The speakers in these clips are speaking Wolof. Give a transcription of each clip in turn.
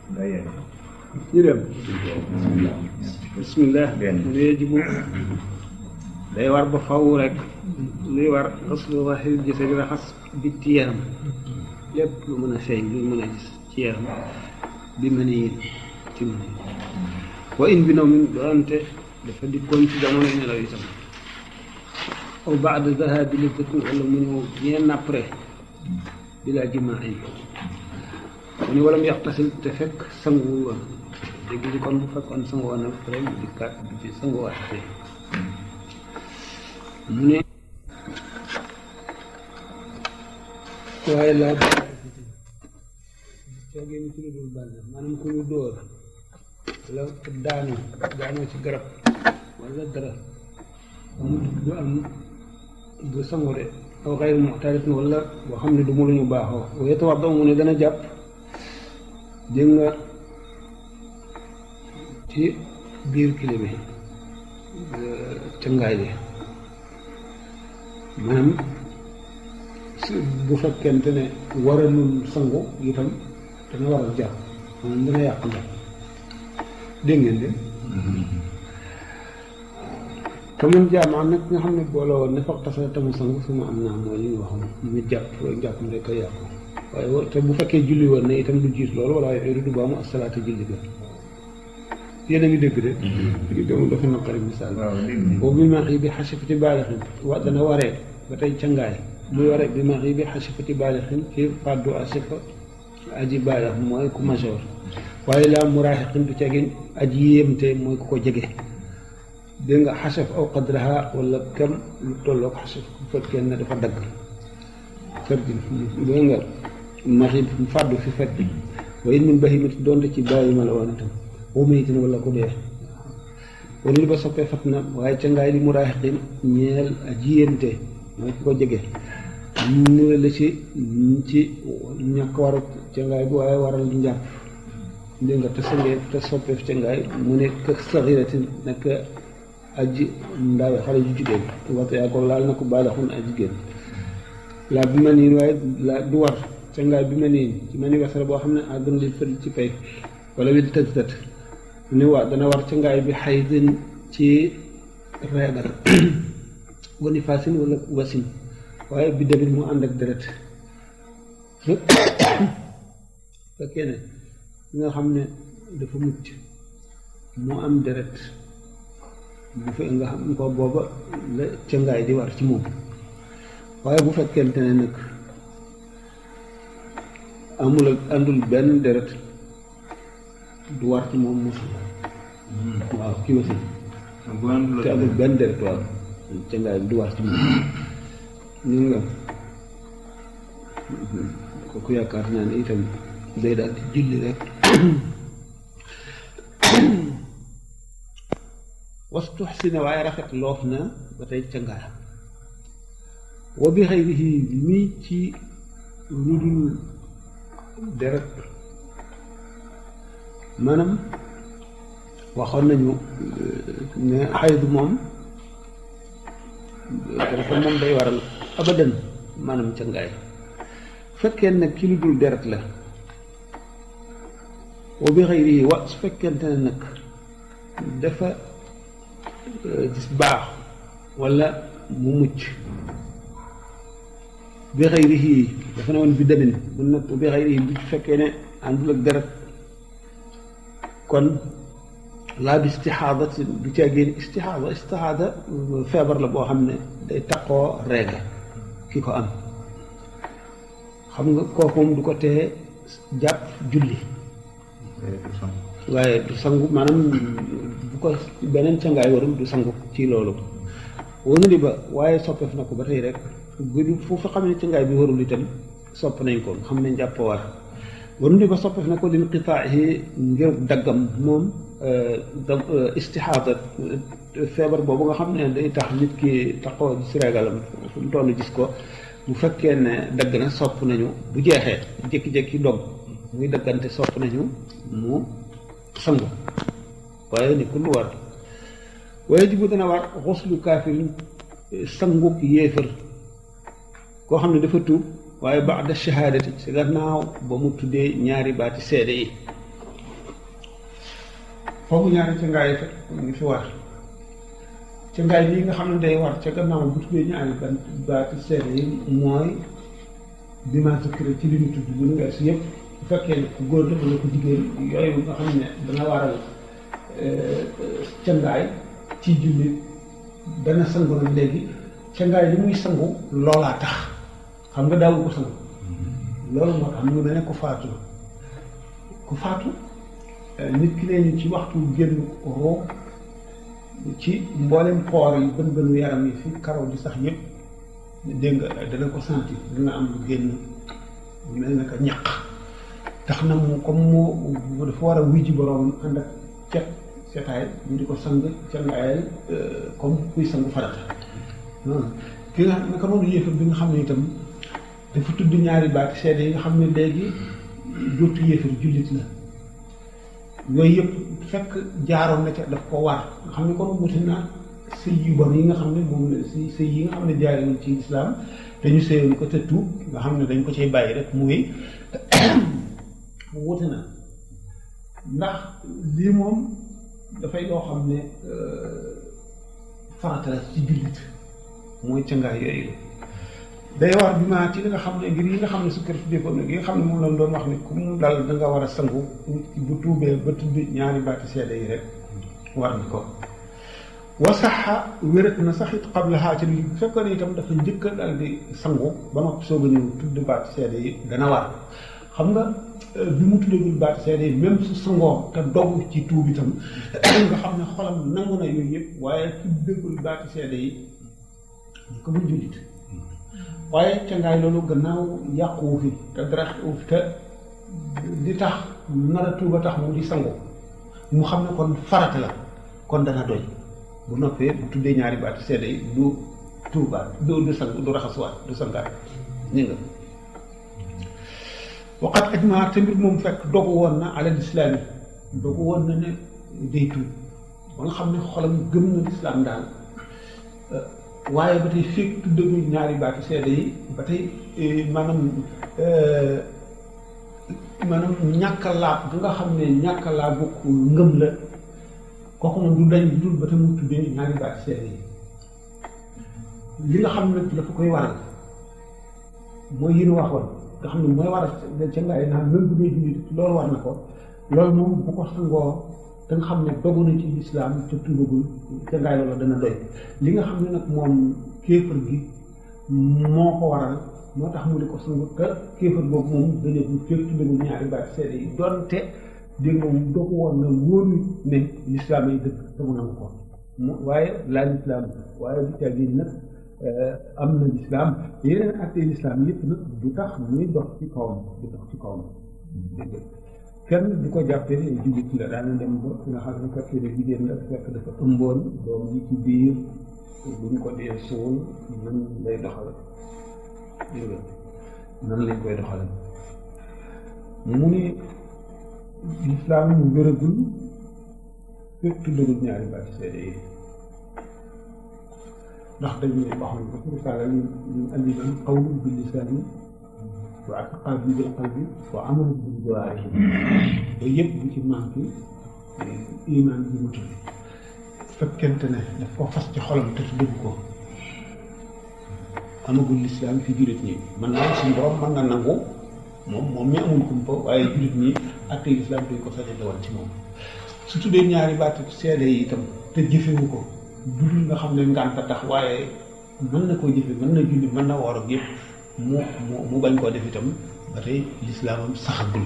ñu dem bismillah mu yajibu day war ba faw rek luy war xaslu waxil jëse di raxas bitti yaram lépp lu mën a feeñ lu mën a gis ci yaram bi mën a yéen ci mën wa in bi naw min doonte dafa dikkoon ci jamono nelaw itam aw baada dahabi liddatin wala mu ñëw bien après bila jimain mu ni walam yaxtasil te fekk sanguwul woon léegi li kon bu fekkoon sangu woon après mu dikkaat bi ci sanguwaat te mu ne waaye laa coogee ni ci lu dul bànn maanaam ku ñu dóor wala daanu daanoo ci garab wala dara amul du am du sangu de aw xayr muxtarit wala boo xam ne du mu lu ñu baaxoo waaye tawax doo mu ne dana jàpp dégg nga ci biir kili bi cëngaay li maanaam bu fekkente ne waralul sangu itam dana waral jàpp maanaam dana yàq njàpp dégg ngeen de te man jaam am nag nga xam ne booloo woon ne foog tasa tamu sangu su ma am naa mooy li ñu waxoon mu jàpp jàpp mu rek a yàqu waaye te bu fekkee julli woon ne itam du jiit loolu wala ay du baamu asalaata julli ga yéen a ngi dégg de li doomu dafa naqari misaal boobu bi maax yi bi xasifati baalixin wa dana waree ba tey cangaay muy waree bi maax yi bi xasifati baalixin ci fàddu asifa aji baalix mooy ku major waaye laa muraaxiqin du cagin aji yéemte mooy ku ko jege dégg nga xasaf aw qadraha wala kem lu tolloog xasaf bu fekkee ne dafa dagg fet gi dégg nga maxi fàddu fi fet bi waaye min bahimati doonte ci bàyyi ma la woon itam boo mayitin wala ku dee wala li ba soppee fat na waaye ca ngaay li muraaxiqin ñeel aji yéemte mooy ku ko jege ñu la ci ci ñàkk war a ca ngaay bu waaye waral njàpp dégg nga te sangee te soppeef ca ngaay mu ne kë saxiratin nekk aji ndawe xale ju jigéen waxtu yaa ko laal na ko baalaxun aji jigéen laa bi ma niin waaye la du war ca ngaay bi ma niin ci ma ni wasara boo xam ne àggan li fël ci pay wala wi di tët tët ni waa dana war ca ngaay bi xaydin ci reegal wani fasin wala wasin waaye bi dabit mu ànd ak deret fekkee ne nga xam ne dafa mucc mu am deret bu fe nga xam ko booba la cëngaay di war ci moom waaye bu fekkente ne nag amul ak àndul benn deret du war ci moom mosul waaw ki wasin te amul benn deret waaw cëngaay bi du war ci moom ñu nga kooku yaakaar naa ne itam day daal di julli rek wastu xsina waaye rafet loof na ba tey cangaay wa bi xayrihi mii ci lu dul deret maanaam waxoon nañu ne xaydu moom dafa moom day waral abadan maanaam cangaay fekkee nag ci lu dul deret la wa bi xayrihi wa su fekkente ne nag dafa gis baax wala mu mucc bi xayrihi dafa ne woon bi demin mun nag bi xayrihi bu fekkee ne àndul ak deret kon laa bi istixaada du caa génn istixaada istixaada feebar la boo xam ne day taqoo reega ki ko am xam nga kooku moom du ko tee jàpp julli waaye du sangu maanaam bu ko beneen cangaay warul du sangu ci loolu wonu di ba waaye soppeef na ko ba tey rek gudu foofu xam ne cangaay bi warul itam sopp nañ ko xam ne njàpp war wonu di ba soppeef na ko lin qitaahi ngir daggam moom da istixaada feebar boobu nga xam ne day tax nit ki taxoo gis regalam fu mu toll gis ko bu fekkee ne dagg na sopp nañu bu jeexee jékki-jékki dog muy daggante sopp nañu mu sangu waaye ni ku lu war waaye jibu dana war xuslu kaafirin sanguk yéefër koo xam ne dafa tuub waaye baada shahaadati si gannaaw ba mu tuddee ñaari baati seede yi foofu ñaari ca ngaay fekk ngi fi war ca ngaay lii nga xam ne day war ca gannaaw bu tuddee ñaari ban baati seede yi mooy bi ma sukkira ci li ñu tudd bu ñu weesu yëpp bu fekkee ne ku góor la wala ku jigéen yooyu nga xam ne dana waral cangaay ci julli dana sangu nag léegi cangaay li muy sangu loolaa tax xam nga daawu ko sangu loolu moo tax mu ngi mel ne ku faatu ku faatu nit ki leen ci waxtu génn roo ci mboolem xoor yi bën bënu yaram yi fi karaw di sax yëpp dégg nga dana ko sentir dina am lu génn mel na ko ñaq tax na mu comme mu dafa war a wuy ji boroom ànd ak cet setaay ñu di ko sang cangaayal comme kuy sangu farata noonu ki nga naka noonu yéefar bi nga xam ne itam dafa tudd ñaari baati seede yi nga xam ne léegi dootu yéefar jullit la yooyu yëpp fekk jaaroon na ca daf ko war nga xam ne kon wuti na sëy yu bon yi nga xam ne moom la si sëy yi nga xam ne jaarewuñ ci islam dañu sëyoon ko te tuub nga xam ne dañ ko cay bàyyi rek mu wéy wuti na ndax lii moom dafay loo xam ne farata la ci jullit mooy cangaay yooyu day war bi ma ci li nga xam ne ngir yi nga xam ne sukkar fi dékoon nag yi nga xam ne moom lañ doon wax ne ku mu dal da nga war a sangu bu tuubee ba tudd ñaari baati seede yi rek war na ko wa saxa wérat na sax it qablaha ci li bu fekkoon itam dafa njëkk a dal di sangu ba noppi soog a ñëw tudd baati seede yi dana war xam nga bi mu tuddagul baati seede yi même su sangoo te dogu ci tuub itam nga xam ne xolam nangu na yooyu yëpp waaye tuddagul baati seede yi ñu ko mun jullit waaye cangaay loolu gannaaw yàquwu fi te dara xewu fi te di tax nar a tuuba tax mu di sangu mu xam ne kon farata la kon dana doy bu noppee bu tuddee ñaari baati seede yi du tuubaat du du sang du raxasuwaat du sangaat ni nga waqat ajmaa te mbir moom fekk dogu woon na alal islaam yi dogu woon na ne day tuub ba nga xam ne xolam gëm na lislaam daal waaye ba tey fekk tuddagul ñaari baati seede yi ba tey maanaam maanaam ñàkk a laab bi nga xam ne ñàkk a laabu ngëm la kooku moom du dañ dul ba te mu tuddee ñaari baati seede yi li nga xam ne dafa koy waral mooy yi ñu waxoon nga xam ne mooy waral ca ngaay naan même bu dee jullit loolu war na ko loolu moom bu ko sangoo te nga xam ne dogu na ci lislaam te tuubagul ca ngaay loolu dana doy li nga xam ne nag moom kéefër gi moo ko waral moo tax mu di ko sangu te kéefër boobu moom dañu fekk tuddagul ñaari baati seede yi donte dégg nga moom dogu woon na wóoru ne lislaam yi dëkk te mu nangu ko mu waaye laa lislaam waaye bu caa génn nag am na lislaam yeneen attee lislaam yëpp nag du tax muy dox ci kawam du dox ci kawam dégg kenn du ko jàppee ne jullit la daana dem ba nga xam ne fekkee ne jigéen la fekk dafa ëmboon doom yi ci biir buñ ko dee suul nan lay doxal dégg nga nan lañ koy doxal mu ne lislaam mu wéragul fekk tuddagul ñaari baati seede yi ndax dañu ne wax nañ ko ci risaala ñu ñu andi nañ qawlu bil lisaani wa i'tiqaadu bil qalbi wa amalu bil jawaarih yooyu yëpp bu ci manqué iman bi mu tudd fekkente ne daf ko fas ci xolam te dëgg ko amagul lislaam fi jullit ñi mën naa suñu borom mën na nangu moom moom mi amul kumpa waaye jullit ñi atte lislaam duñ ko sañe dawal ci moom su tuddee ñaari baat seede yi itam te jëfewu ko dul nga xam ne ngànta tax waaye mën na koo jëfe mën na julli mën na woor ak yëpp mu mu mu bañ koo def itam ba tey lislaamam saxagul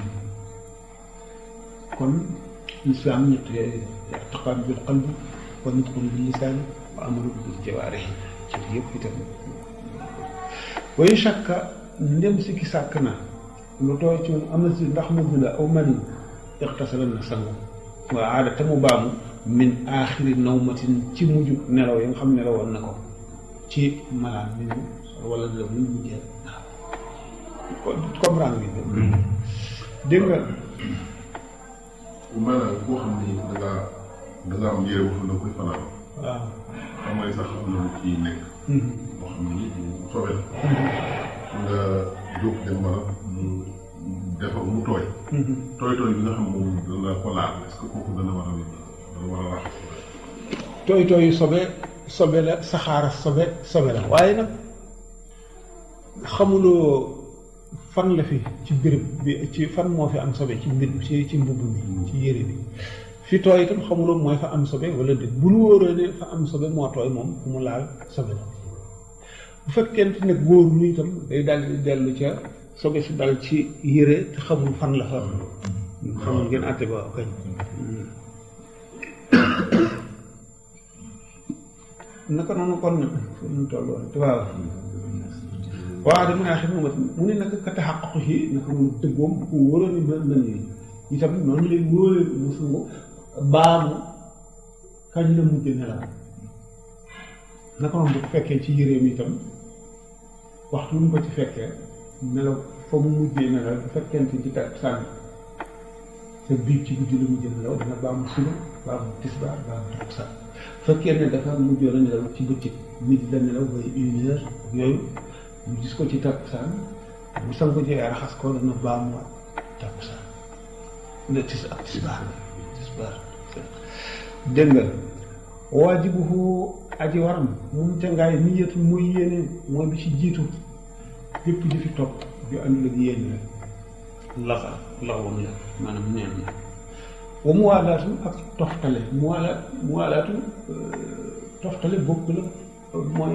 kon lislaam ñett yooyu i'tiqaad bil qalbi wa nutqun bil lisaan wa amalu bil jawaarih ci yëpp itam way shakka ndem si ki sàkk na lu tooy ci moom am na si ndax mu la aw mani ixtasala na sangu waa aada te mu baamu min aaxiri nawmatin ci mujj nelaw yi nga xam nelawoon na ko ci malaan mi mu wala nelaw mi mu mujjee waaw comprendre nga dégg nga maanaam koo xam ni da ngaa da ngaa am yére wax na koy fanaan waaw xam nga sax am na lu ci nekk boo xam ni bu soobee la nga jóg dem ba mu defar mu tooy tooy tooy bi nga xam moom dana ko laal est-ce que kooku dana war a dana war a raxas tooy tooy sobe sobe la saxaara sobe sobe la waaye nag xamuloo fan la fi ci béréb bi ci fan moo fi am sobe ci mbir ci ci mbubb mi ci yére bi fi tooy itam xamuloo mooy fa am sobe wala déet bu nu wóoree ne fa am sobe moo tooy moom fu mu laal sobe la bu fekkente nag wóoru nu itam day dal di dellu ca sobe si dal ci yére te xamul fan la fa xamul ngeen àtte ba kañ naka noonu kon nag fu mu toll woon waaw waaw de mu ne axi moom mu ne naka ka taxaqu si naka mu dëggoom bu ko wóoroon ni mën nañ yi itam noonu lay wóoree mu sangu baamu kañ la mujj nelaw naka noonu bu ko fekkee ci yéreem itam waxtu mu ko ci fekkee nelaw fa mu mujjee nelaw bu fekkente ci tak sànni te biig ci guddi la mujjee nelaw dina baamu suba baamu tisbaar baamu takkusaan fekkee ne dafa mujjoon a nelaw ci bëccëg midi la nelaw bay une heure ak yooyu mu gis ko ci takkusaan bu sangu jee raxas ko dana baamuwaat takkusaan ne tis ak tisbaar tisbaar dégg nga waajibuhu aji waram moom ca ngaay niyatul muy yéene mooy bi ci jiitu lépp di fi topp ju àndul ak yéene rek laxa laxoon la maanaam neen la wa mu waalaatu ak toftale mu waala mu waalaatu toftale bokk la mooy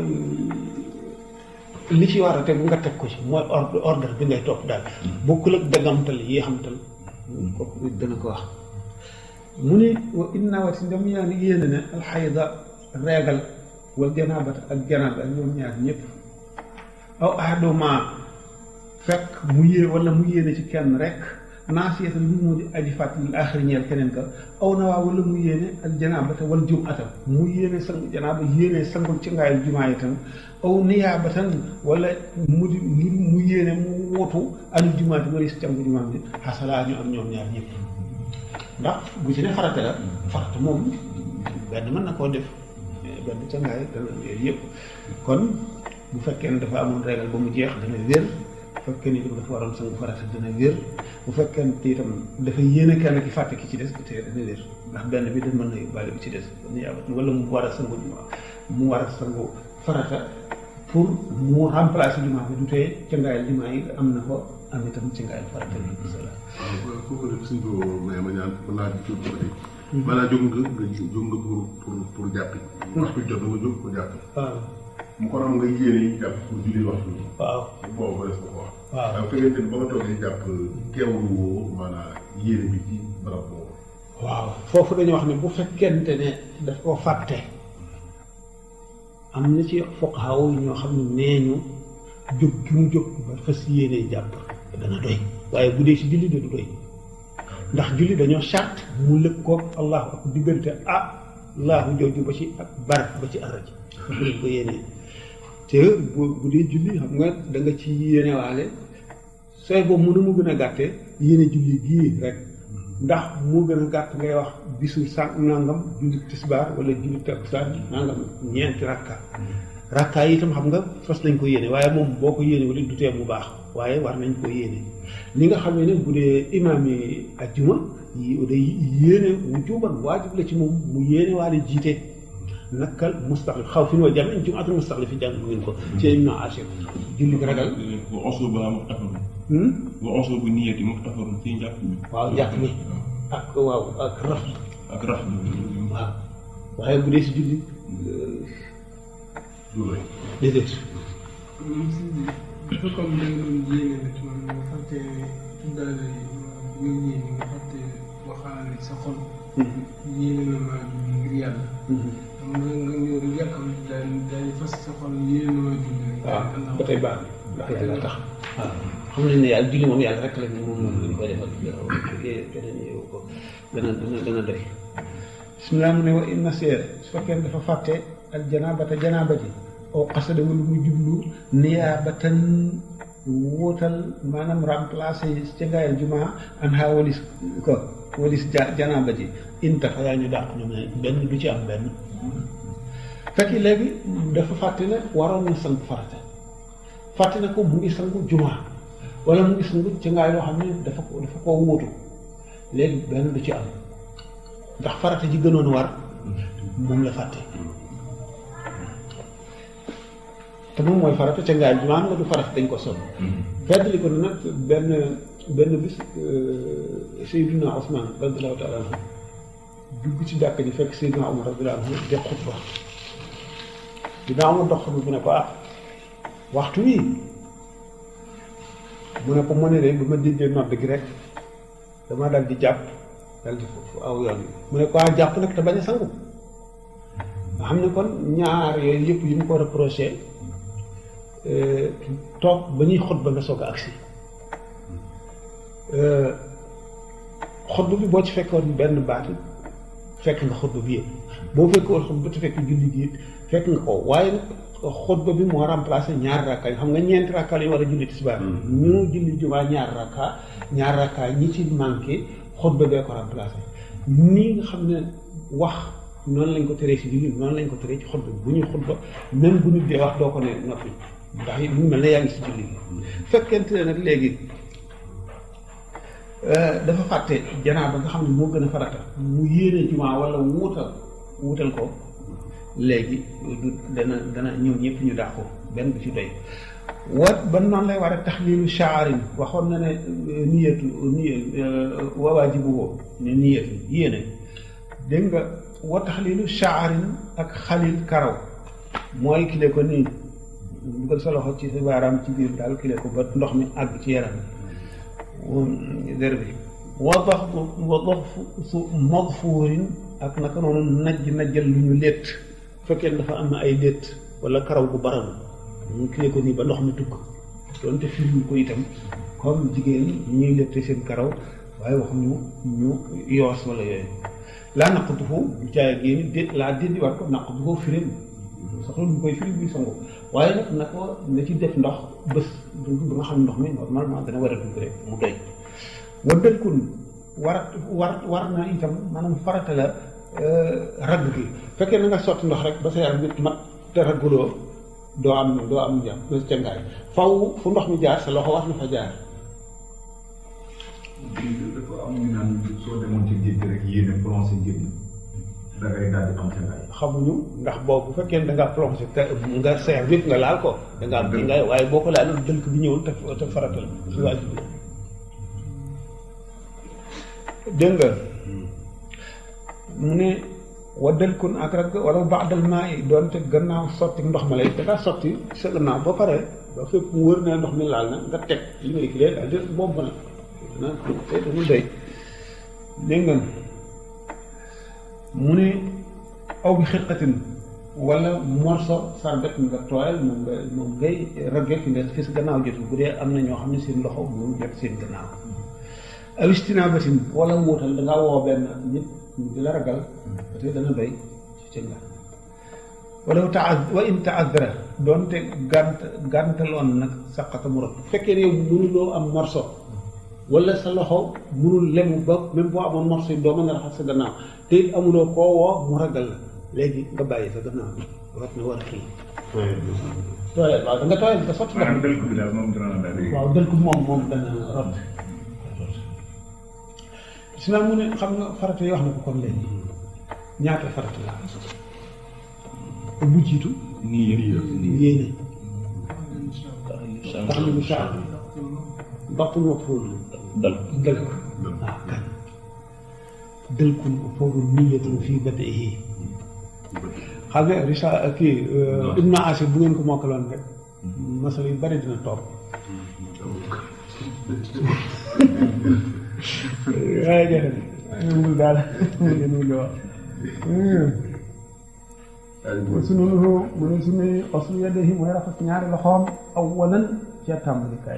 li ci war a tegu nga teg ko ci mooy ordre ordre bi ngay topp daal bokkul ak dagamtal yi xamtal kooku dana ko wax mu ne wa inna wa si ndam yaa ngi yéene ne alxayda reegal wal janaabata ak janaaba ñoom ñaar ñëpp aw ahaduma fekk mu yée wala mu yéene ci kenn rek naasiyata lu mu di aji fàttali aaxiri ñeel keneen ka aw na waa wala mu yéene al janaabata wal jumata mu yéene sang janaaba yéene sangul ci ngaayal jumaa itam aw niyaabatan wala mu di mu mu yéene mu wotu anul jumaati wala si cangu jumaa bi xasalaa ñu am ñoom ñaar ñëpp ndax bu ci ne farata la farata moom benn mën na koo def benn ca ngaay dana yooyu yëpp kon bu fekkee ne dafa amoon régal ba mu jeex dana wér bu fekkee ne itam dafa waroon sangu farata dana wér bu fekkee ne itam dafa yéene kenn ki fàtte ki ci des te dana wér ndax benn bi da mën na yóbbaale bi ci des niyaabat wala mu war a sangu jumaa mu war a sangu farata pour mu remplacer jumaa bi du tee ca ngaayal jumaa yi am na ko am itam ci ngaayal farata bi inshallah waaw kooku def suñ ko may ma ñaan mën naa jóg ba tey maanaam jóg nga nga jóg nga pour pour pour jàppi waxtu jot na nga jóg pour jàppi waaw mu ko am nga yéene yi jàpp pour julli waxtu bi waaw boobu ko def ko wax waaw waaw fekkente ni ba nga toogee jàpp teewlu woo maanaam yéene bi ci barab boobu waaw foofu dañu wax ne bu fekkente ne daf koo fàtte am na ci fuqahaa yi ñoo xam ne nee ñu jóg gi mu jóg ba fas yéene jàpp dana doy waaye bu dee ci julli de du doy ndax julli dañoo charte mu lëkkoog allahu ak diggante ah allahu jooju ba ci ak barak ba ci araj bu leen ko yéenee te bu bu dee julli xam nga da nga ci yéenewaale sooy boobu mënu mu gën a gàttee yéene julli gii rek ndax moo gën a gàtt ngay wax bisu sànq nangam julli tisbaar wala julli takkusaan nangam ñeenti rakka rakka yi itam xam nga fas nañ ko yéene waaye moom boo ko yéene wala du tee mu baax waaye war nañ ko yéene li nga xam ne bu dee imaam yi ajjuma yi day yéene wujuban waajib la ci moom mu yéene waale jiite nakkal mustaxlif xaw fi wa jamiin jumaatul mustaxlif fi jàng ngeen ko ci ibnu ashir julli ragal wa uslubuha muxtafarun wa uslubu niyati muxtafarun ci njàpp mi waaw njàpp mi ak waaw ak raf ak rax waaw waaye bu dee si julli du doy déedéet moom si dafa comme da nga doon yéene nit man nga fàtte tuddaale yi nga yéene nga fàtte waxaale sa xol yéene na maa julli ngir yàlla xam nga nga ñëw rek yàkkam daal daal di fas sa xol yéene na maa julli rek waaw ba tey baax na ndax yàlla tax waaw xam nañ ne yàlla julli moom yàlla rek la ne moom moom lañ koy defal keneen yow ko dana dana dana doy bismillah mu ne wa inna seer su fekkee dafa fàtte al janaabata janaaba ji oo xasada wala mu jublu niyaabatan wóotal maanaam remplacé ca ngaayal jumaa an xaa walis ko walis ja janaaba ji inta fa yaa ñu dàq ñu ne benn du ci am benn fekk léegi dafa fàtte ne waroon na sangu farata fàtte ne ko mu ngi sangu jumaa wala mu ngi sangu ca ngaay loo xam ne dafa ko dafa koo wóotu léegi benn du ci am ndax farata ji gënoon war moom la fàtte te moom mooy farata ca ngaay jumaa nga du farata dañ ko sonn feddali ko nag benn benn bis Seydina Ousmane radiyallahu taala anhu dugg ci jàkk ji fekk Seydina Omar radiyallahu anhu de xutba Seydina Omar dox xutba bi ne ko ah waxtu wi mu ne ko mu ne de bu ma déggee nodd gi rek dama dal di jàpp dal di foofu aw yoon mu ne ko ah jàpp nag te bañ a sangu nga xam ne kon ñaar yooyu yëpp yi mu ko reproché toog ba ñuy xutba nga soog a agsi xutba bi boo ci fekkoon benn baat fekk nga xutba bi yëpp boo fekkoon xutba te fekk julli gi it fekk nga ko waaye nag xutba bi moo remplacé ñaar rakka yi xam nga ñeenti rakka la ñu war a julli tisbaar ñu julli jumaa ñaar rakka ñaar rakka ñi ci manqué xutba bee ko remplacé nii nga xam ne wax noonu lañ ko teree si julli noonu lañ ko teree ci xutba bu ñuy xutba même bu nit dee wax doo ko ne noppi ndax it mu mel ne yaa ngi si julli gi fekkente ne nag léegi dafa fàtte janaa ba nga xam ne moo gën a farata mu yéene jumaa wala wuutal wuutal ko léegi du dana dana ñëw ñëpp ñu daax ko benn du ci doy wat ba noonu lay war a taxliilu shaarin waxoon na ne niyatu niy waajibu ne niyatu yéene dégg nga wa taxliilu shaarin ak xalil karaw mooy kile ko nii dugal sa loxo ci sa baaraam ci biir daal kile ko ba ndox mi àgg ci yaram der bi wa dox wa dox su magfuurin ak naka noonu najj najjal lu ñu létt fekkee dafa am na ay létt wala karaw gu baram mu kile ko nii ba ndox mi tukk doonte firmu ko itam comme jigéen ñuy létte seen karaw waaye wax ñu ñu yoos wala yooyu laa naqatu foofu bu caay génn dé laa déddi war ko naqatu foofu firim soxla ñu koy firi buy sangu waaye nag na ko na ci def ndox bés ba nga xam ne ndox mi normalement dana war a dugg rek mu doy wa dëkkun war war war na itam maanaam farata la ragg gi fekkee na nga sotti ndox rek ba sa yaram nit mat te ragguloo doo am doo am njàpp doo ca ngaay faw fu ndox mi jaar sa loxo war na fa jaar dafa am ñu naan soo demoon ci géej gi rek yéene plongé géej da ngay daal di am ca ngaay xamuñu ndax boobu bu fekkee da ngaa plongé te nga seer vite nga laal ko da nga am ci ngaay waaye boo ko laal dënk bi ñëwul te te farata la si waajib bi dégg nga mu ne wa dëlkun ak rek wala baadal maa yi doonte gannaaw sotti ndox ma lay da ngaa sotti sa gannaaw ba pare ba fépp mu wër ne ndox mi laal na nga teg li ngay kilee daal di boobu na na te dama doy dégg nga mu ne aw bi xirqatin wala morso sarbet nga tooyal moom nga moom ngay ragge fi nga fi sa gannaaw jotul bu dee am na ñoo xam ne seen loxo moom jot seen gannaaw aw istinabatin wala wuutal da ngaa woo benn nit di la ragal te dana doy ci nga wala taa wa in taadara doonte gànt gàntaloon nag saqata mu rot fekkee ne yow mënuloo am morso wala sa loxo mënul lemu ba même boo amoon morso yi doo mën a raxas sa gannaaw te it amuloo koo woo mu ragal la léegi nga bàyyi sa gannaaw bi war na war a kii tooyal waaw da nga tooyal nga sotti ndox maanaam dël ko bi daal moom dina la daal di waaw dël ko moom moom dana rot sinon mu ne xam nga farata yi wax na ko kon léegi ñaata farata la bu jiitu nii yëpp yéene tax na mu saa baxtul ma fóor dal dël ko waaw kan dël ko foofu niyatun fii badaihi xam nga risa kii ibnu asir bu ngeen ko mokkaloon rek masal yu bari dina toog waaye jërëjëf mul daal ngeen mul wax sunu mu ne sunuy xoslu yadayhi mooy raxas ñaari loxoom awalan ca tàmbalikaay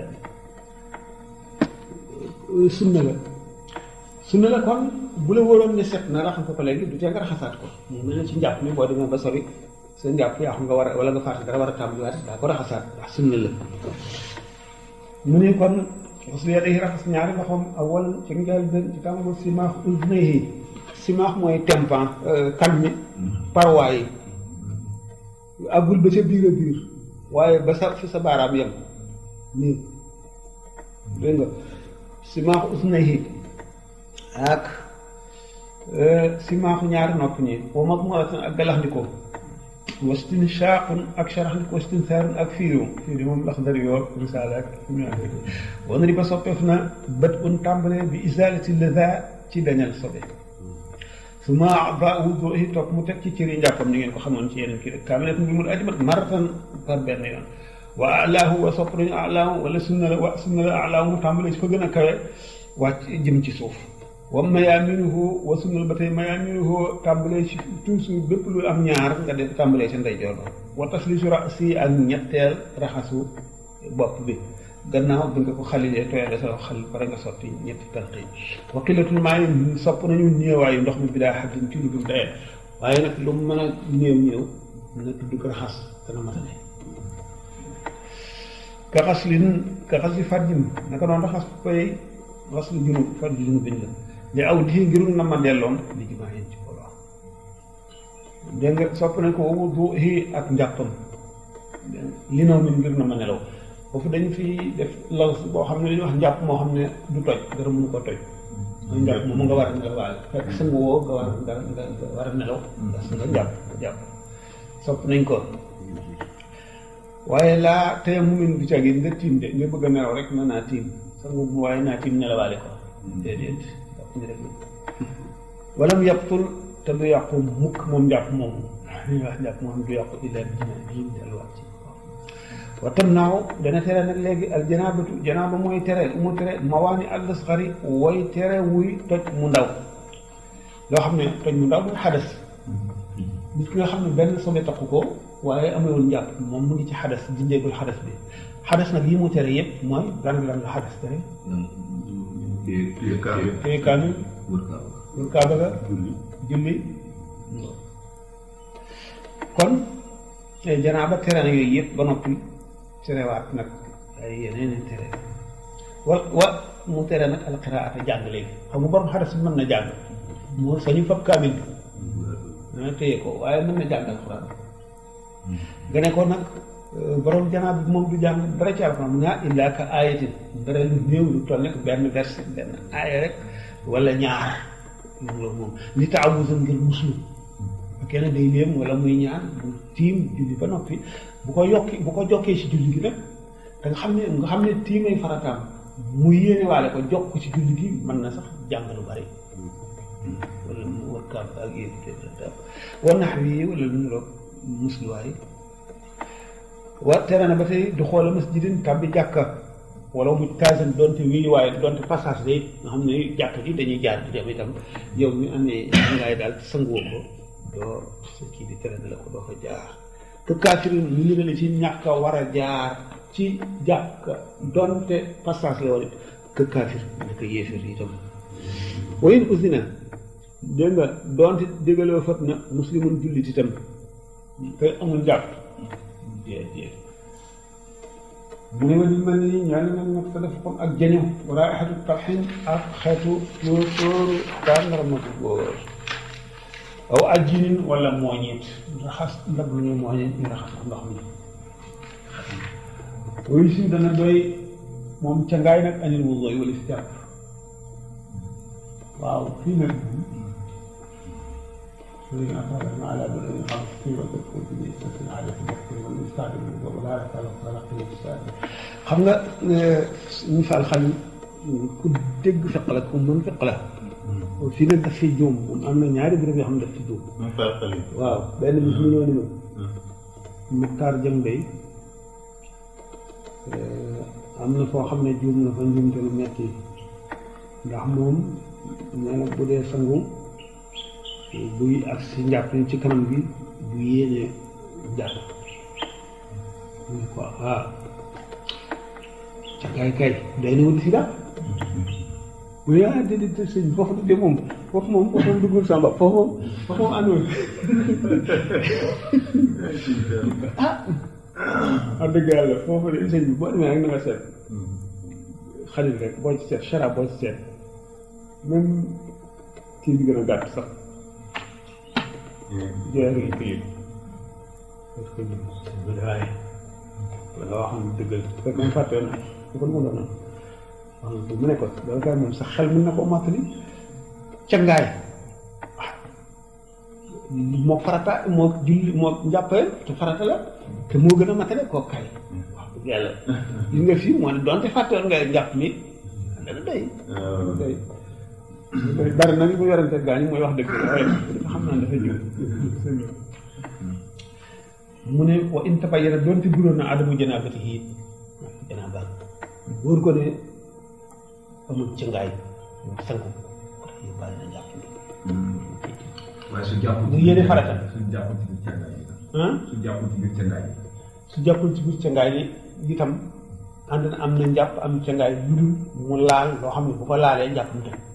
sunna la sunna la kon bu la wóoroon ne set na raxas ko léegi du tee nga raxasaat ko mu mel ne ci njàpp mi boo demee ba sori sa njàpp yaa xam nga war a wala nga fàtte dara war a tàmbaliwaat daa ko raxasaat ndax sunna la mu ne kon xoslu yadayhi raxas ñaari loxoom awal ca njaal benn ci tàmbal simaax udnayhi simaax mooy tempan kan mi parwaay yi àggul ba ca biir a biir waaye ba sa fi sa baaraam yem nii dégg nga simaax usnayhi ak si maaxu ñaari nopp ñi wa mag maratan ak galaxndikoo wastin shaaqun ak sharaxndikoo wastin saarun ak fiiriw fiiri moom lax dari yoo risaala ak ñu wan ri ba soppeef na bët un tàmbale bi isalati leza ci dañal sobe su ma ba wudu yi topp mu teg ci cëri njàppam ni ngeen ko xamoon ci yeneen kii rek kaamilat bi mu ajimat maratan par benn yoon wa alaahu wa sopp nañu alaahu wala sunna la wa sunna la alaahu mu tàmbale ci fa gën a kawe wàcc jëm ci suuf wa mayaaminuhu wa sunnal ba tey mayaaminuhu tàmbalee ci toujours bépp lu am ñaar nga def tàmbalee sa ndeyjoor ba wa taslisu rasi ak ñetteel raxasu bopp bi gannaaw bi nga ko xalilee tooyale sa xal pare nga sotti ñetti tànk yi wa qillatul maa yi sopp nañu néewaayu ndox mi bi daa xaddin ci lu dul dayee waaye nag lu mu mën a néew néew na tudd ko raxas dana matale ka xas lin ka xas li fàjjin naka noonu raxas koy xas lu junub fàjj junub biñ la li aw lii ngirul na ma delloom li jumaa yéen ci booloo dégg nga sopp nañ ko wudu hi ak njàppam li naw min ngir na ma nelaw foofu dañ fi def law boo xam ne dañuy wax njàpp moo xam ne du toj dara mënu ko toj mooy njàpp moom nga war a nelaw waale fekk sangu woo nga war nga nga war a nelaw parce que nga jàpp nga jàpp sopp nañ ko waaye laa tey mu min du cagi nga tiim de nga bëgg a nelaw rek mën naa tiim sangu mu waaye naa tiim nelawaale ko déedéet ñu def wala mu yàqtul te du yàqu mukk moom njàpp moomu li ñuy wax njàpp moom du yàqu illa dina bii delluwaat ci wa tam naaw dana tere nag léegi al janaabatu janaaba mooy tere mu tere mawaani al asxari way tere wuy toj mu ndaw loo xam ne toj mu ndaw mooy xadas nit ki nga xam ne benn sobe takku ko waaye amewul njàpp moom mu ngi ci xadas dindeegul xadas bi xadas nag yi mu tere yëpp mooy lan lan la xadas tere téye kaamil wër kaaba ga julli kon janaaba tere na yooyu yëpp ba noppi terewaat nag ay yeneen tere wa wa mu tere nag alqiraata jàng léegi xam nga borom xadas bi mën na jàng moo sañu fab kaamil bi dana téye ko waaye mën na jàng alxuraan nga ne ko nag borom janaaba bi moom du jàng dara ci alxuraan mu ne ah illaa ka aayatin dara lu néew lu toll nekk benn verset benn aaya rek wala ñaar loolu moom li taawusan ngir muslu kenn day léem wala muy ñaan bu tiim julli ba noppi bu ko yokki bu ko jokkee ci julli gi nag da nga xam ne nga xam ne tiimay farataam mu yéene waale ko jokk ci julli gi mën na sax jàng lu bari wala mu war kaab ak yéen war nax wi wala lu niroog musluwaay wa tere na ba tey du xoole masjidin tàbbi jàkka wala mu taasan donte wii waaye donte passage day nga xam ne jàkka ji dañuy jaar di dem itam yow mi amee ngaay daal sanguwoo ko doo sa kii di tere la ko doo fa jaar te kaafirin ñu ngi ne ci ñàkk a war a jaar ci jàkka donte passage la wala que kaafir nekk yéefir itam wayin usina dégg nga donte déggaloo fat na muslimun jullit itam te amul jàpp déet déet mu ne ma di mel ni ñaari mel nag te def comme ak jaño raixatu tarxin ak xeetu tóor tóoru tàndarma bu góor aw ajjinin wala mooñit raxas ndab lu ñu mooñit ñu raxas ndox mi wuyu si dana doy moom ca ngaay nag anil wu doy wala si jàpp waaw fii nag سوري أعطانا على بدء الخمس في وقت بالنسبة على التذكر والمستعد ولا يتعلق ولا قيمة السائل xam nga misaal xam ku dégg fiq la ku mën fiq la fii nag daf fi juum moom am na ñaari béréb yoo xam ne daf fi juum waaw benn bis mu ñëw ni ma Muxtaar Jëng Bay am na foo xam ne juum na fa njuumte lu metti ndax moom nee na bu dee sangu buy ak si njàpp ci kanam bi bu yéenee jàpp mu ne ko ah ca kay kay day na wut si daal mu ne ah déedéet sëñ foofu de moom foofu moom foofu moom duggul sama bopp foofu moom foofu moom àndul ah wax dëgg yàlla foofu de sëñ bi boo demee rek na nga seet xalit rek boo ci seet charab boo ci seet même kii bi gën a gàtt sax jeex yi ko yëg parce que ñu waaye wala wax xam dëggal fekk moom fàtte na su ko mu doon wax mu ne ko loolu kay moom sax xel mën na ko mottali ca ngaay moo farata moo julli moo njàppee te farata la te moo gën a matale koo kay wax dëgg yàlla gis nga fii moo ne donte fàttewoon nga njàpp mi dana doy doy bari na li mu yorante gaa ñi mooy wax dëgg la waaye dafa xam naa dafa jóg mu ne wa in tabayyana donte buróon na adamu janaabati yi janaaba wóor ko ne amul ci ngaay sangu ko tax yóbbaale na njàpp mi waaye su jàppul mu yéene farata su jàppul ci biir càngaay yi ah su jàppul ci biir càngaay yi su jàppul ci biir cangaay li itam ànd na am na njàpp am cangaay lu dul mu laal loo xam ne bu ko laalee njàpp mu tëj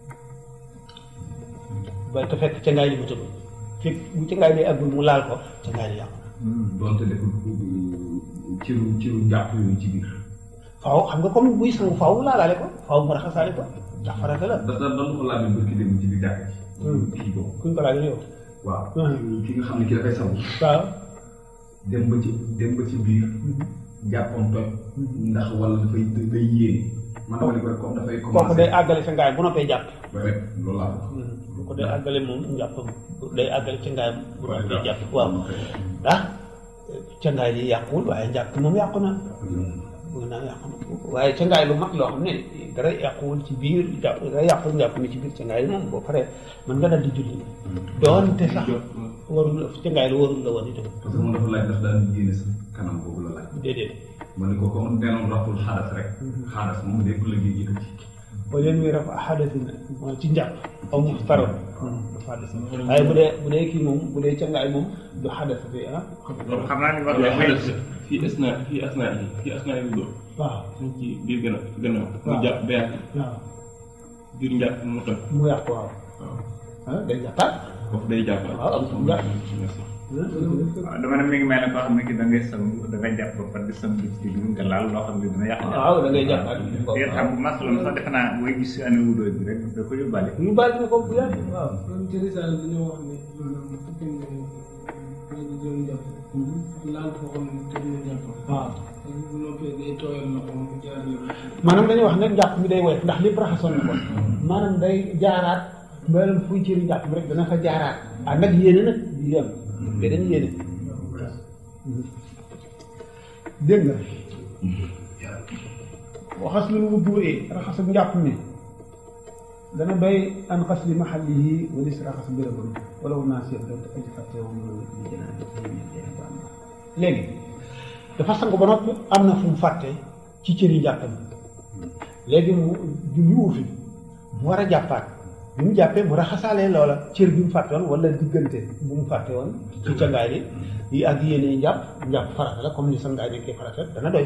ba te fekk cangaay li mu tëj fekk bu cangaay li àggul mu laal ko cangaay li yàqu donte deful ciru ciru njàpp yooyu ci biir faaw xam nga comme buy sangu faaw mu laalaale ko faaw mu raxasaale ko ndax farata la da da dañu ko laaj bërki dem ci biir jàkk ci kii boobu kuñ ko laajee yow waaw Hmm. ki nga xam ne ki dafay sangu waaw dem ba ci dem ba ci biir jàppam toj ndax wala dafay day yéene man dama ne ko rek comme dafay kooku day àggale cangaay bu noppee jàpp ba rek loolu laa wax bu ko day àggale moom njàppam day àggale cangaay bu noppee jàpp waaw ah cangaay li yàquwul waaye njàpp moom yàqu na bëgg naa yàqu na waaye cangaay lu mag loo xam ne dara yàquwul ci biir jàpp dara yàquwul njàpp mi ci biir cangaay moom boo paree mën nga dal di julli doonte sax warul la cangaay lu warul la woon itam parce que moom dafa laaj ndax daan yéene sa kanam boobu la laaj déedéet ma ne ko comme nenoon raful xaadas rek xaadas moom lépp la ñuy yëkkati wala leen muy raf xadasin mooy ci njàpp aw mu taro xadas waaye bu dee bu dee kii moom bu dee cangaay moom du xadas bi ah loolu xam naa ni wax waaw nga xadas fii asna fii asna yi fii asna yi dóor waaw suñ ci biir gën a gannaaw mu waaw. jàpp beer waaw biir njàpp mu toj mu yàqu waaw ah day jàppaat foofu day jàppaat waaw am njàpp waaw dama ne mi ngi mel ne koo xam ne ki da ngay sangu da ngay jàpp ba pare di sangu ci biir nga laal loo xam ne dina yàq jàpp. waaw da ngay jàppaat te xam masalan sax defe naa booy gis si année wudoo bi rek da ko yóbbaale. ñu bàyyi na ko bu yàgg waaw loolu ci risaale dañoo wax ne maanaam bu fekkee ne léegi doon jàpp laal foo xam ne tëj na jàpp waaw bu noppee day tooyal loxo mu jaar yoon maanaam dañuy wax ne njàpp mi day woyof ndax lépp raxasoon na ko maanaam day jaaraat mbalam fuy cëri njàpp mi rek dana fa jaaraat ah nag yéene nag di yem mais dañu yéene dégg nga waxas lu mu buuree raxasam njàpp mi dana doy an xas li maxalli yi wala si raxas bérébam wala wu naa seet doon aji fàtte woon mën a li jënaa léegi dafa sangu ba noppi am na fu mu fàtte ci cëri njàppam léegi mu julli wu fi mu war a jàppaat bi mu jàppee mu raxasaalee loola cër bi mu fàtte woon wala diggante bu mu fàtte woon ci cangaay li yi ak yéene yi njàpp njàpp farata la comme ni sangaay nekkee farata dana doy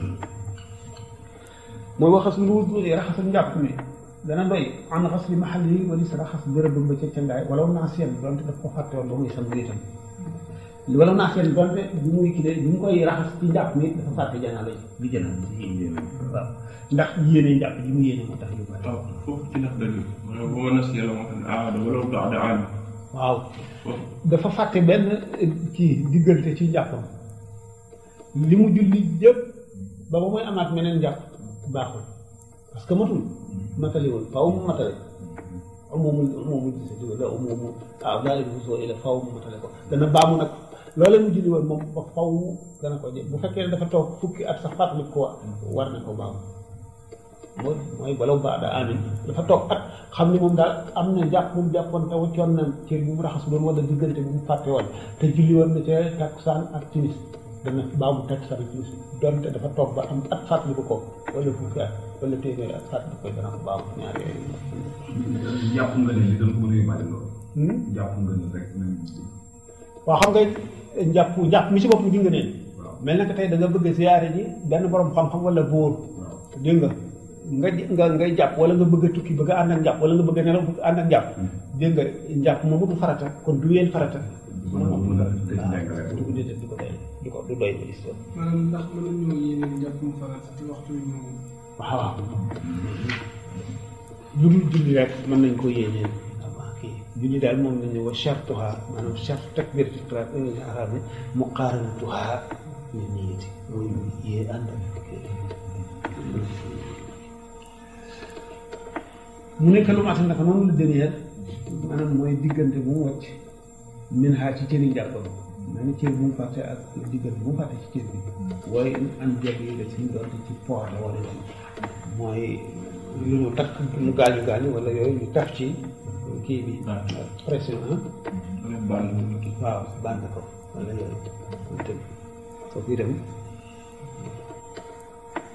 mooy waxas lu wut raxasal njàpp mi dana doy an xas li maxal yi wala sa raxas bërëbam ba ca cangaay wala naa seen donte daf ko fàtte woon ba muy sangu itam wala naa seen donte bi muy kii de bi mu koy raxas ci njàpp mi dafa fàtte janaaba yi bi janaaba waaw ndax yéene njàpp ji mu yéene moo tax yu bari waaw foofu ci ndax dalil maanaam bu ma nas yàlla moo xam ne aada wala baada aam waaw foofu dafa fàtte benn kii diggante ci njàppam li mu julli yëpp ba ba muy amaat meneen njàpp baaxul parce que matul matali woon faaw mu matale moomu moomu gis la moomu waaw daal di soo ila faaw mu matale ko dana baamu nag loolee mu julli woon moom ba faaw dana ko jël bu fekkee ne dafa toog fukki at sax fàttali ko war na ko baamu mooy mooy balaw baada amin dafa toog at xam ni moom daal am na jàpp bu mu jàppoon te waccoon na cër bu mu raxas doon wala diggante bu mu fàtte woon te julli woon na ca takkusaan ak timis dana baamu takkusaan ak timis donte dafa toog ba am at fàttali ko ko wala fukki at wala téeméeri at fàttali ko dana ko baamu ñaar yooyu jàpp nga ne li doon ko mën a yóbbaale loolu jàpp nga ne rek nañ waaw xam nga njàpp njàpp mi si bopp di nga neen waaw mel na que tey da nga bëgg a ziyaare ji benn borom xam-xam wala bóor waaw dégg nga nga nga ngay jàpp wala nga bëgg a tukki bëgg a ànd ak njàpp wala nga bëgg a nelaw bëgg a ànd ak njàpp dégg nga njàpp moomu du farata kon du yéen farata mën na mën na tëj njàngale du ko déedéet du ko doy du ko du doy ba gis maanaam ndax mën nañoo yéene jàpp mu farata ci waxtu wi ñëw waaw lu dul julli rek mën nañ ko yéeneen waaw kii julli daal moom lañ ne wa shartuha maanaam shart takbir ci arab arab ne muqaaranatuha li niyati mooy yee ànd ak mu nekk lu matal naka noonu la dëneer maanaam mooy diggante bu mu wàcc min xaar ci cëri njàppam mel ni cër bu mu fàtte ak diggante bu mu fàtte ci cër bi waaye an jeg yi la si doonte ci poids la wala yoon mooy lu ñu takk lu gaañu gaañu wala yooyu ñu taf ci kii bi pression ah baal waaw bànn ko wala yooyu loolu tamit foofu itam